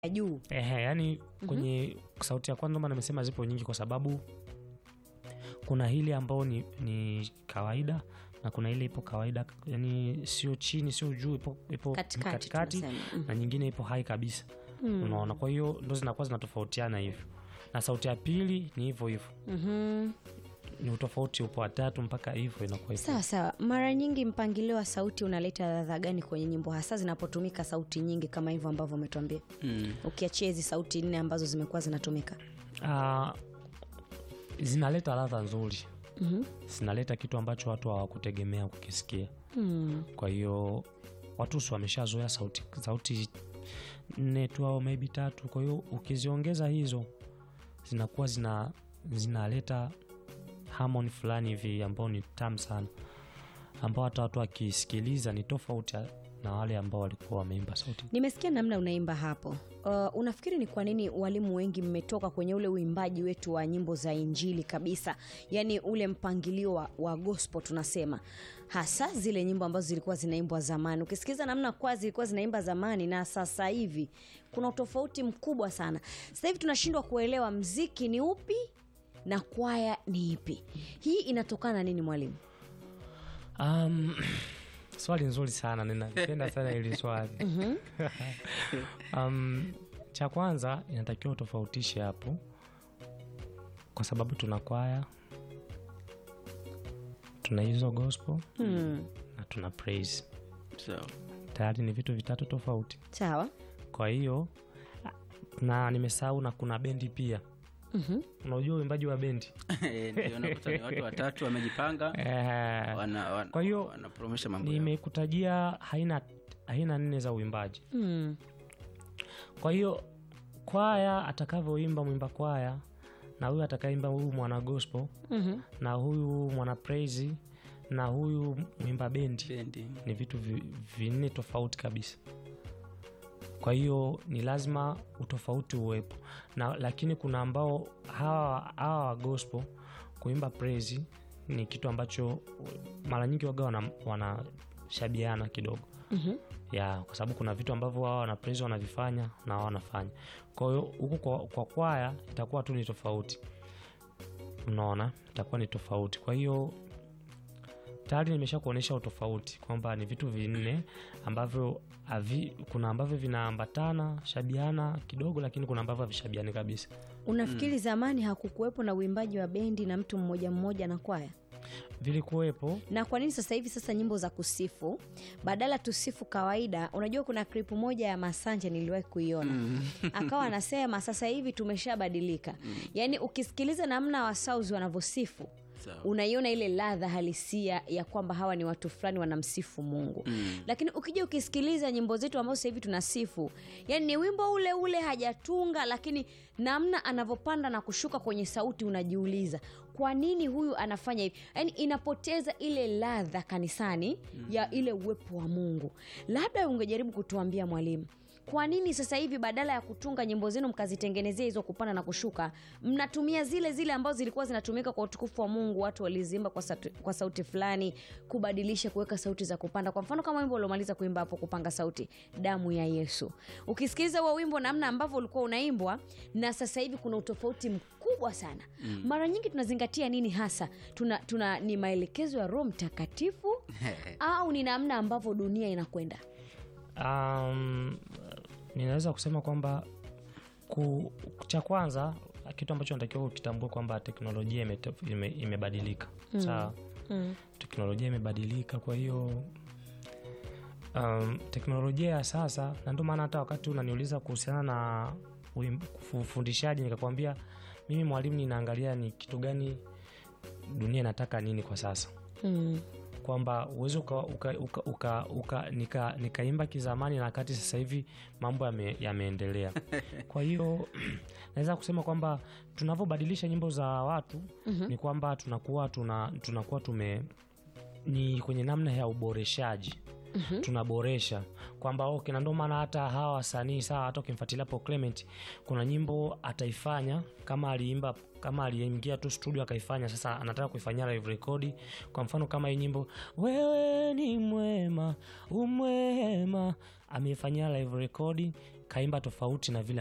ya juu Ehe, yani kwenye sauti ya kwanza maana nimesema zipo nyingi kwa sababu kuna hili ambao ni, ni kawaida na kuna ile ipo kawaida yani sio chini sio juu ipo, ipo Katikati katikati tunasema. Mm. na nyingine ipo hai kabisa unaona kwa hiyo ndo zinakuwa zinatofautiana hivyo na sauti ya pili ni hivyo hivyo Mhm. ni utofauti upo watatu mpaka hivyo inakuwa hivyo sawa sawa mara nyingi mpangilio wa sauti unaleta ladha gani kwenye nyimbo hasa zinapotumika sauti nyingi kama hivyo ambavyo umetuambia Mm. ukiachia hizi sauti nne ambazo zimekuwa zinatumika Ah, zinaleta ladha nzuri Mhm. zinaleta kitu ambacho watu hawakutegemea kukisikia Mm. kwa hiyo watu si wameshazoea sauti sauti nne tu au maybe tatu kwa hiyo ukiziongeza hizo zinakuwa zina zinaleta harmony fulani hivi ambao ni tamu sana ambao hata watu wakisikiliza ni tofauti na wale ambao walikuwa wameimba sauti nimesikia namna unaimba hapo uh, unafikiri ni kwa nini walimu wengi mmetoka kwenye ule uimbaji wetu wa nyimbo za injili kabisa yaani ule mpangilio wa, wa gospel tunasema hasa zile nyimbo ambazo zilikuwa zinaimbwa zamani ukisikiza namna kwa zilikuwa zinaimba zamani na sasa hivi kuna utofauti mkubwa sana sasa hivi tunashindwa kuelewa mziki ni upi na kwaya ni ipi hii inatokana na nini mwalimu um, swali nzuri sana ninapenda sana hili swali um, cha kwanza inatakiwa utofautishe hapo kwa sababu tuna kwaya tuna hizo gospel hmm. na tuna praise Sawa. tayari ni vitu vitatu tofauti sawa kwa hiyo na nimesahau na kuna bendi pia Mhm. unajua uimbaji wa bendi Eh, ndio unakuta ni watu watatu wamejipanga eh, wana, wana, Kwa hiyo, wanapromosha mambo yao. nimekutajia haina haina nne za uimbaji hmm. kwa hiyo kwaya atakavyoimba mwimba kwaya na huyu atakaimba huyu mwana gospel Mhm. na huyu mwana praise na huyu mwimba bendi Bendi. ni vitu vi- vinne tofauti kabisa kwa hiyo ni lazima utofauti uwepo na lakini kuna ambao hawa hawa wa gospel kuimba praise ni kitu ambacho mara nyingi waga wana- wanashabiana kidogo Mhm. ya kwa sababu kuna vitu ambavyo wao wana praise wanavifanya na wao wanafanya kwa hiyo huku kwa, kwa kwaya itakuwa tu ni tofauti unaona itakuwa ni tofauti kwa hiyo tayari nimesha kuonyesha utofauti kwamba ni vitu vinne ambavyo havi, kuna ambavyo vinaambatana shabiana kidogo lakini kuna ambavyo havishabiani kabisa unafikiri zamani hakukuwepo na uimbaji wa bendi na mtu mmoja mmoja na kwaya vilikuwepo na kwa nini sasa hivi sasa nyimbo za kusifu badala tusifu kawaida unajua kuna klipu moja ya masanja niliwahi kuiona akawa anasema sasa hivi tumeshabadilika yaani ukisikiliza namna wasauzi wanavyosifu Sawa. unaiona ile ladha halisia ya kwamba hawa ni watu fulani wanamsifu mungu Mm. lakini ukija ukisikiliza nyimbo zetu ambazo sasa hivi tunasifu yani ni wimbo ule ule hajatunga lakini namna anavyopanda na kushuka kwenye sauti unajiuliza kwa nini huyu anafanya hivi yani inapoteza ile ladha kanisani ya ile uwepo wa mungu labda ungejaribu kutuambia mwalimu kwa nini sasa hivi badala ya kutunga nyimbo zenu mkazitengenezea hizo kupanda na kushuka mnatumia zile zile ambazo zilikuwa zinatumika kwa utukufu wa mungu watu waliziimba kwa, sauti, kwa sauti fulani kubadilisha kuweka sauti za kupanda kwa mfano kama wimbo uliomaliza kuimba hapo kupanga sauti damu ya yesu ukisikiliza huo wimbo namna ambavyo ulikuwa unaimbwa na sasa hivi kuna utofauti mkubwa sana mm. mara nyingi tunazingatia nini hasa tuna, tuna ni maelekezo ya roho mtakatifu au ni namna ambavyo dunia inakwenda um, ninaweza kusema kwamba ku, cha kwanza kitu ambacho natakiwa ukitambua kwamba teknolojia imete- ime- imebadilika ime sawa mm. teknolojia imebadilika kwa hiyo um, teknolojia ya sasa na ndio maana hata wakati unaniuliza kuhusiana na uim- ufundishaji nikakwambia mimi mwalimu ninaangalia ni kitu gani dunia inataka nini kwa sasa Mm. kwamba uwezi uka, uka, uka, uka, uka, nika, nikaimba kizamani na wakati sasa hivi mambo yame- yameendelea kwa hiyo naweza kusema kwamba tunavyobadilisha nyimbo za watu Mhm. ni kwamba tunakuwa tuna, tunakuwa tume ni kwenye namna ya uboreshaji Mhm. tunaboresha kwamba okay, na ndio maana hata hawa wasanii sawa hata ukimfuatilia Paul Clement kuna nyimbo ataifanya kama aliimba kama aliingia tu studio akaifanya sasa anataka kuifanyia live record kwa mfano kama hii nyimbo wewe ni mwema umwema ameifanyia live record kaimba tofauti na vile